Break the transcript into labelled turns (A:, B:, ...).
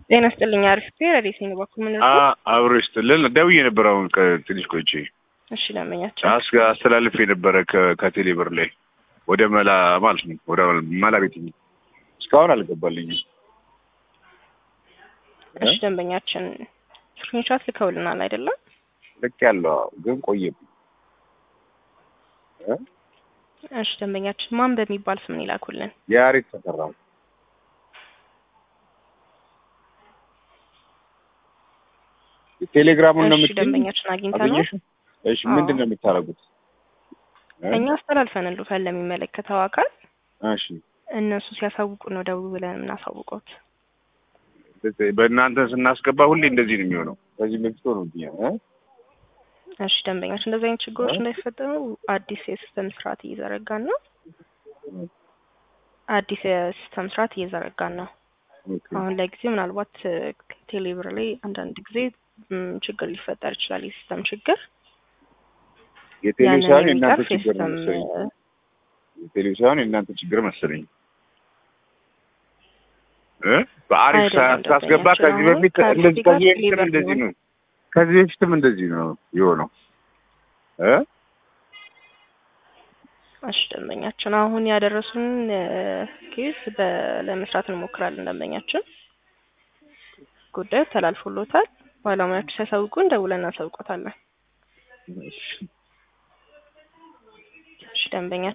A: ጤና ይስጥልኝ። አሪፍ ረዴት ነው በኩል ምን
B: አብሮ ይስጥልን። ደውዬ ነበር አሁን ከትንሽ ቆይቼ
A: እሺ፣ ለመኛቸው
B: አስ- አስተላልፍ የነበረ ከ- ከቴሌ ብር ላይ ወደ መላ ማለት ነው ወደ መላ ቤት እስካሁን አልገባልኝም።
A: እሺ፣ ደንበኛችን ስክሪንሾት ልከውልናል አይደለም?
B: ልክ ያለው ግን ቆየብኝ። እ?
A: እሺ፣ ደንበኛችን ማን በሚባል ስም ነው ይላኩልን?
B: የአሬት ተሰራ ቴሌግራሙን ነው
A: እሺ፣
B: የምትይኝ?
A: ደንበኛችን አግኝተ ነው
B: አገኘሽው? እሺ ምንድን ነው የምታደርጉት? እ?
A: እኛ አስተላልፈንልታል ለሚመለከተው አካል።
B: እሺ
A: እነሱ ሲያሳውቁ ነው ደውል ብለን የምናሳውቀውት።
B: በእናንተ ስናስገባ ሁሌ እንደዚህ ነው የሚሆነው። ከዚህ በፊት ሆኖ እ?
A: እሺ፣ ደንበኛችን እንደዚህ አይነት ችግሮች
B: እ?
A: እንዳይፈጠሩ አዲስ የሲስተም ስርዓት እየዘረጋን ነው። አዲስ የሲስተም ስርዓት እየዘረጋን ነው።
B: ኦኬ።
A: አሁን ለጊዜ ምናልባት ቴሌብር ላይ አንዳንድ ጊዜ ም፣ ችግር ሊፈጠር ይችላል። የሲስተም ችግር
B: የቴሌቪዥን
A: ያንን
B: የእናንተ
A: የሚቀርፍ
B: ችግር ነው
A: የሲስተም
B: መሰለኝ። የቴሌቪዥን የእናንተ ችግር መሰለኝ እ በአሪፍ
A: አይደለም
B: ሳስገባ
A: ደንበኛችን
B: ከዚህ
A: አሁን
B: በፊት
A: ከአሪፍ
B: እንደዚህ
A: ጋር
B: ከዚህ በፊትም
A: ቴሌብር
B: እንደዚህ
A: ነው።
B: ነው። ከዚህ በፊትም እንደዚህ ነው የሆነው እ
A: እሺ ደንበኛችን አሁን ያደረሱን ኬስ ለመስራት እንሞክራለን። ደንበኛችን ጉዳዩ ተላልፎሎታል። ባለሙያዎቹ ሲያሳውቁን ደውለን እናሳውቆታለን። እሺ ደንበኛ